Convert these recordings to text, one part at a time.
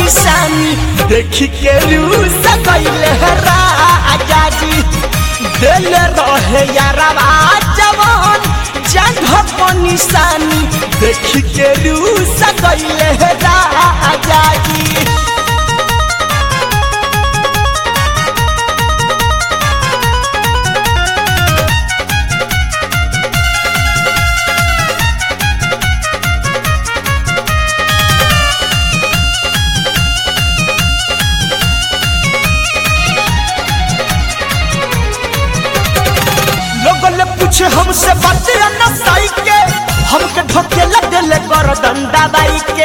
निशानी देखी के रूस गईले राजा जी दिल रहे यारवा जवान जगह पर निशानी देखी के रूस गईले राजा जी लोगन ने पूछे हमसे बातें न साई के हमके ढोके लगे ले कर डंडा बाई के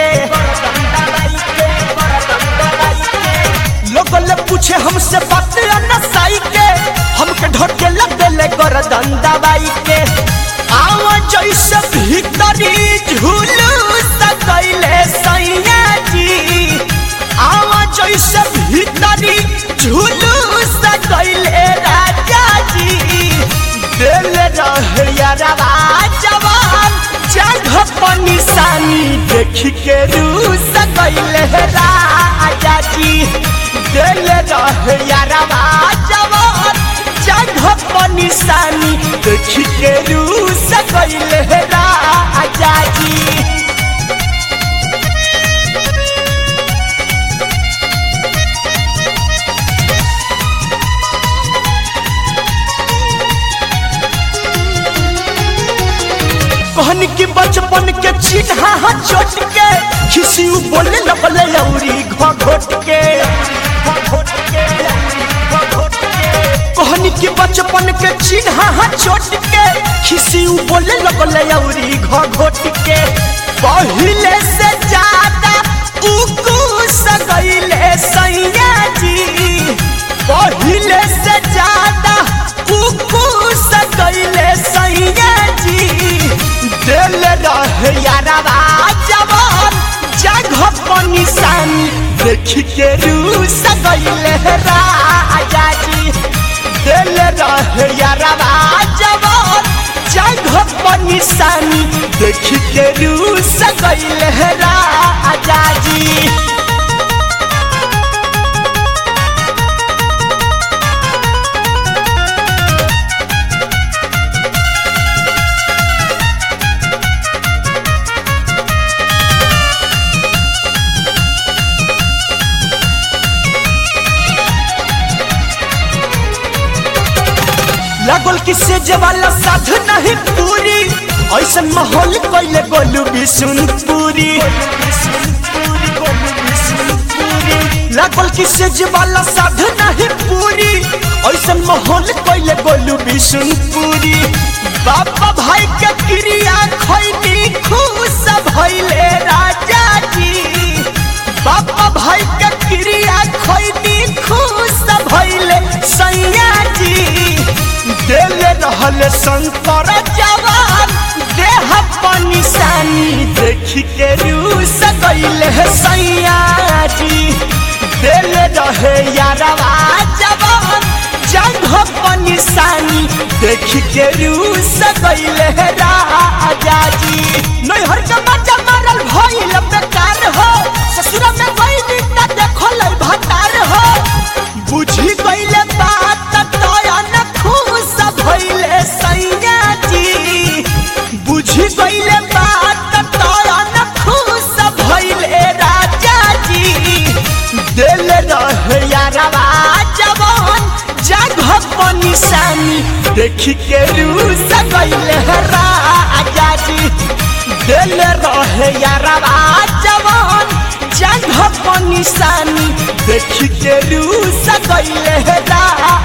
लोगन ने पूछे हमसे बातें न साई के हमके ढोके लगे ले कर डंडा बाई के आवा जैसे भीतरी झूलू सकैले सैया जी आवा जैसे भीतरी झूलू सकैले राजा जी दिल रहे यारवा जवान जगह पर निशानी देख के रूस गईले राजा जी दिल रहे यारवा जवान जगह पर निशानी देख के रूस गईले राजा जी कहन की बचपन के चिन्हा हा चोट के खिसी बोले लगले औरी घोट के कहन की बचपन के चिन्हा हा चोट के खिसी बोले लगले औरी घोट के पहिले से ज्यादा उकू सगैले सैया जी पहिले से ज्यादा उकू सगैले सैया जी दिल रहे यारवा जवान जगह पर निशानी देख के रूस गईले राजा जी दिल रहे यारवा जवान जगह पर निशानी देख के रूस गईले राजा जी लागल किसे जवाला साध नहीं पूरी ऐसा माहौल कैले गोलू बिशुनपुरी लागल किसे जवाला साध नहीं पूरी ऐसा माहौल कैले गोलू बिशुनपुरी बाबा भाई के क्रिया खैनी खुश भइले राजा जी बाबा भाई के क्रिया खैनी खुश भइले सैया जी दिल रहल शंकर जवान देह पर निशानी देख के रूस गईले सैया जी दिल रहे यारवा जवान जगह पर निशानी देख के रूस गईले राजा जी नैहर के मजा मारल भइल बेकार हो ससुर में गईली त देखल भतार हो बुझी गईले बात तयन खुश भइले सैया जी बुझी गईले बात तयन खुश भइले राजा जी दिल रहे यारवा जवान जगह पर निशानी देख के रूस गईले राजा जी दिल रहे यारवा जवान जगह पर निशानी देख के रूस गईले राजा